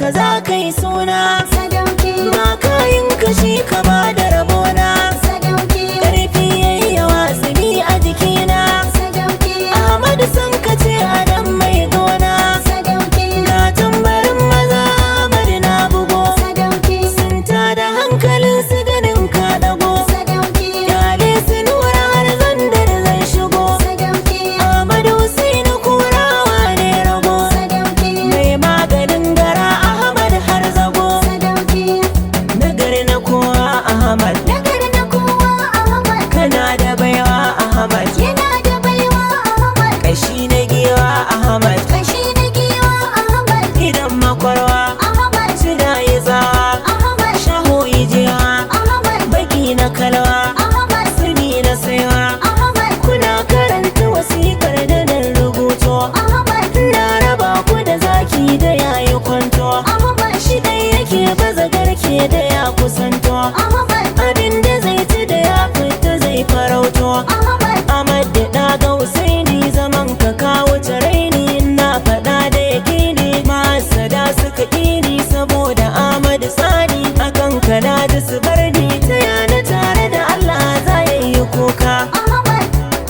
ka za ka yi suna sadauki ba kayan kashi ka ba da rabona sadauki ƙarfi yayi yawa zubi a jikina sadauki Ahmadu san ka ce adam mai gona sadauki ga tambarin maza bari na bugo sadauki sun da hankalin su ganin ka dago sadauki Yale su nura har zandar zai shigo sadauki Ahmadu Husainu kurawa ne rago sadauki mai maganin gara Ahmad har zago sadauki nagari na kowa Ahmad Nagar na kowa Ahmad kana da baiwa Ahmad yana da baiwa Ahmad kashi na giwa Ahmad kashi na giwa Ahmad idan makwarwa Ahmad suna yi tsawa Ahmad shaho ijiwa Ahmad baki na kalwa Ahmad suni na saiwa Ahmad kuna karanta wasikar da nan rubuto Ahmad na raba ku da zaki da yayi kwanto Ahmad shi dai yake baza garke da ya kusanto Ahmad abin da zai ci da ya fita zai farauto Ahmad Ahmad da ɗaga Husaini zaman ka kawo raini na faɗa da yakini masada suka ƙini saboda Ahmad Sani akan kana da su bar ni ta yana tare da Allah za ya yi kuka Ahmad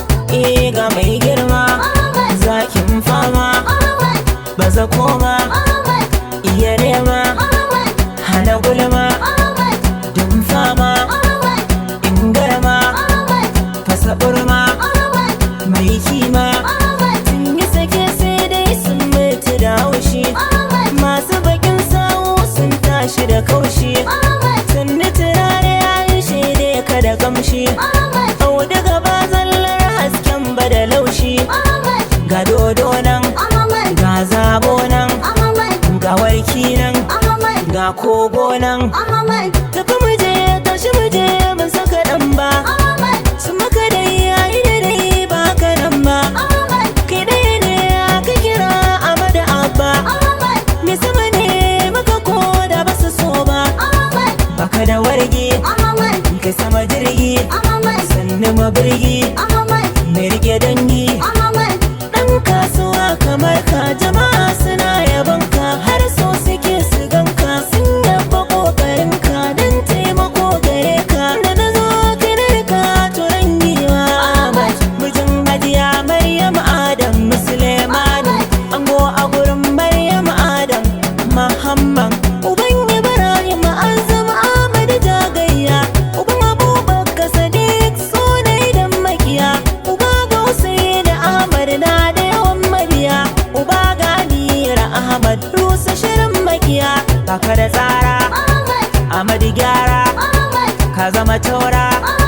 eh ga mai girma Ahmad zakin fama Ahmad baza koma Ahmad iya nema Ahmad hana gulma Ahmad dun fama Ahmad in garma Ahmad fasa burma Ahmad mai kima Ahmad sun yi sake sai dai sun mutu da haushi Ahmad masu bakin sawu sun tashi da kaushi Ahmad sannu turare ya yi shaide ka da kamshi Ahmad auduga ba zallar hasken ba da laushi Ahmad ga dodo nan Ahmad ga zabo nan Ahmad ga warki nan Ahmad ga kogo nan Ahmad tafi muje tashi muje mun saka dan ba Ahmad su maka dai yayi da dai ba ka nan ba Ahmad kai dai ne aka kira Ahmad Abba Ahmad me sama ne maka ko da basu so ba Ahmad baka da wargi Ahmad kai sama jirgi Ahmad sannu mabirgi Ahmad mai rike dangi Ahmad dan kasuwa kamar ka jama'a suna yabon ka har so suke su ganka sun yaba kokarin ka dan taimako gare ka da na zo kinar ka turan giwa Ahmad mijin hajiya Maryam Adam Musulmanu ango a gurin Maryam Adam Muhammad uban Ibrahim Azam Ahmad Jagayya uban Abubakar Sadiq sunai dan makiya uba ga Hussein Ahmad na da yawan mabiya uba ga Nira Ahmad rusa shirin makiya kaka da tsara Ahmad Ahmad gyara Ahmad ka zama taura